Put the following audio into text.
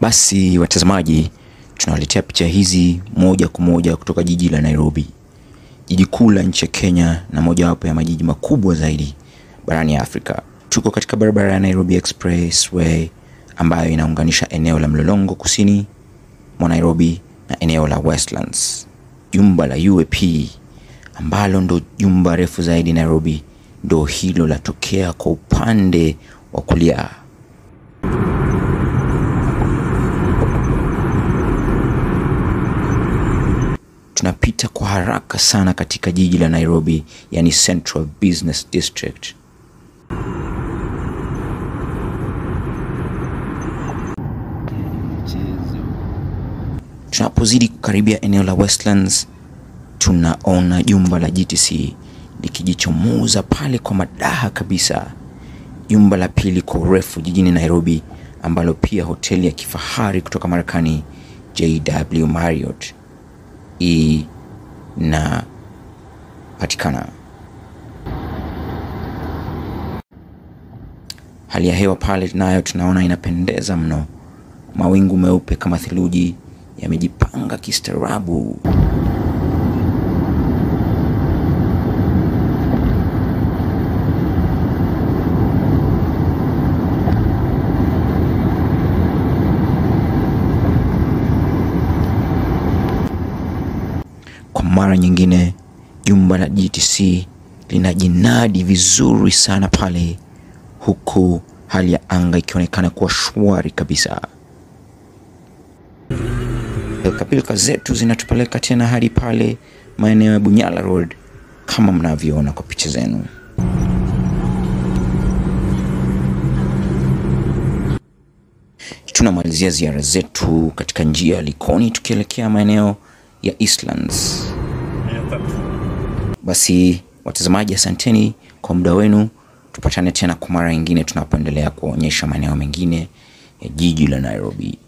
Basi watazamaji, tunawaletea picha hizi moja kwa moja kutoka jiji la Nairobi, jiji kuu la nchi ya Kenya na mojawapo ya majiji makubwa zaidi barani Afrika. Tuko katika barabara ya Nairobi Expressway ambayo inaunganisha eneo la Mlolongo kusini mwa Nairobi na eneo la Westlands. Jumba la UAP ambalo ndo jumba refu zaidi Nairobi, ndo hilo latokea kwa upande wa kulia. Tunapita kwa haraka sana katika jiji la Nairobi, yani Central Business District. Tunapozidi kukaribia eneo la Westlands, tunaona jumba la GTC likijichomoza pale kwa madaha kabisa, jumba la pili kwa urefu jijini Nairobi, ambalo pia hoteli ya kifahari kutoka Marekani JW Marriott inapatikana. Hali ya hewa pale nayo tunaona inapendeza mno, mawingu meupe kama theluji yamejipanga kistaarabu. Kwa mara nyingine, jumba la GTC linajinadi vizuri sana pale, huku hali ya anga ikionekana kuwa shwari kabisa. Pilkapilka zetu zinatupeleka tena hadi pale maeneo ya Bunyala Road kama mnavyoona kwa picha zenu. Tunamalizia ziara zetu katika njia ya Likoni tukielekea maeneo ya Eastlands. Basi watazamaji, asanteni kwa muda wenu. Tupatane tena kwa mara nyingine tunapoendelea kuonyesha maeneo mengine ya jiji la Nairobi.